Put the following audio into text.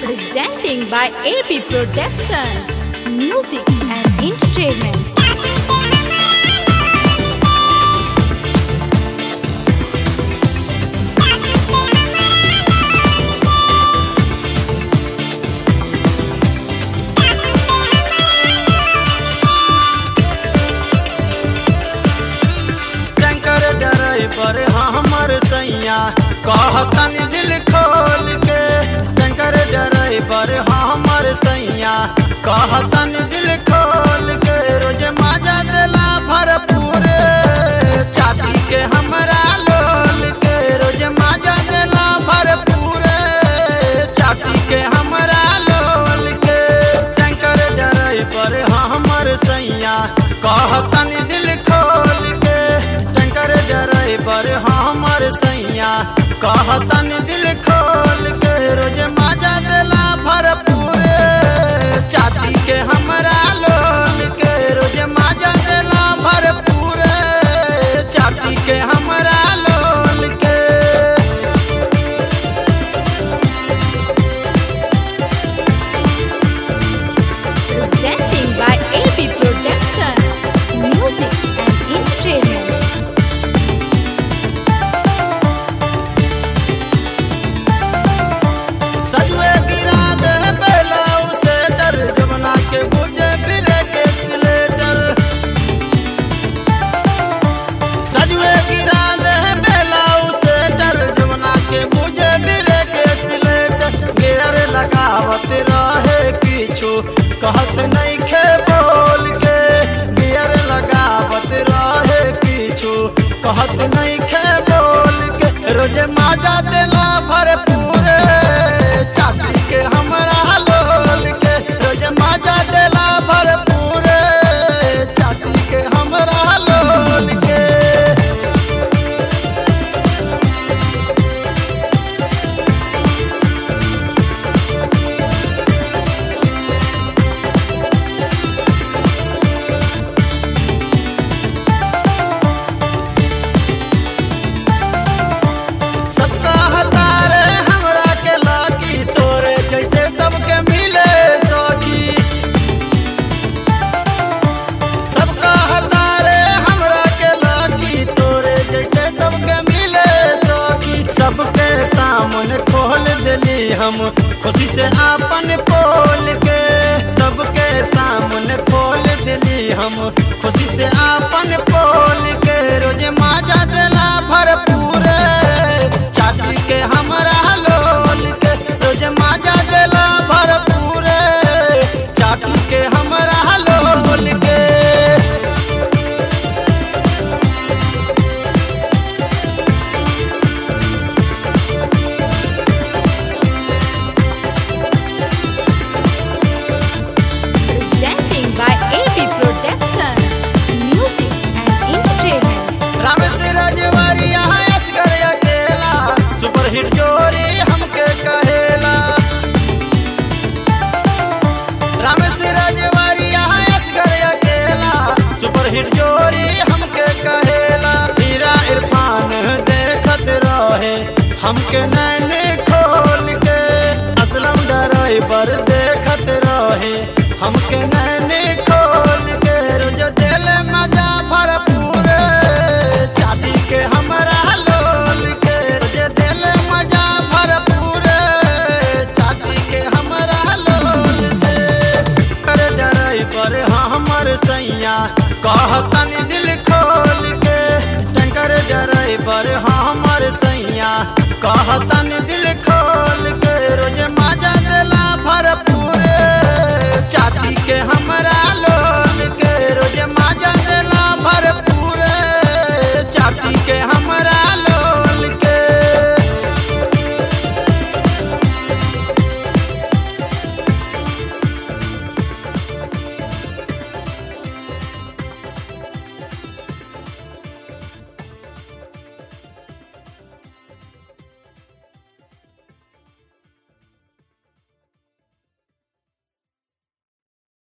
Presenting by AB Production. Music and entertainment. Tanker डरे पर हमर सैया कहतन दिल खोल के टैंकर डरे पर हमर सैया कहतन दिल खोल के रोज मजा दिला भरपूर चाची के हमरा लोल के रोज मजा दिला भरपूर चाची के हमरा लोल के टैंकर डरे पर हमर सैया कहतन दिल खोल के टैंकर डरे पर हमर सैया कहतन दिल खोल के रोज मजा दिला भरपूर चाची के हमरा लोल के रोज मजा दिला भरपूर चाची के हमरा लोल के Presenting by AB Production. Music and entertainment. सजवे गिरा दे बेलाऊ से डर जमुना के बुझे फिरे के एक्सीलेटर सजवे गिरा दे बेलाऊ से डर जमुना के बुझे फिरे के एक्सीलेटर गियर लगावत रहे किछु कहत नहीं खे बोल के गियर लगावत रहे किछु कहत नहीं खे बोल के रोज माजा देला भरपूर चाची के हमरा लोल के रोज माजा देला भरपूर चाची के हमरा लोल के सबका हतारे हमरा के लागी तोरे जैसे सबके मिले सखी सबका हतारे हमरा के लागी तोरे जैसे सबके मिले सखी सबके सामने खोल देली हम खुशी से आपन पोल के सबके सामने खोल देली हम खुशी से आपन पोल के रोज माजा देला भरपूर चाची के हमरा लोल के रोज माजा देला भरपूर चाची के हमरा लोल के Presenting by AB Production. Music and entertainment. Ram से रजवारिया असगर अकेला सुपर हिट जोरी हमके कहेला राम से रजवारिया असगर अकेला सुपर हिट जोरी हमके कहेला हीरा इरफान देखत रहे हमके नैन खोल के असलम ड्राइवर देखत रहे हमके नैन खोल के रोज दिल मजा भरपूर चाची के हमरा लोल के रोज दिल मजा भरपूर चाची के हमरा लोल से कर डराई पर हमर सैया कहतन दिल खोल के टंकर डराई पर हमर सैया कहतन दिल खोल के रोज मजा दिला भरपूर चाची के हमरा लोल के रोज मजा दिला भरपूर चाची के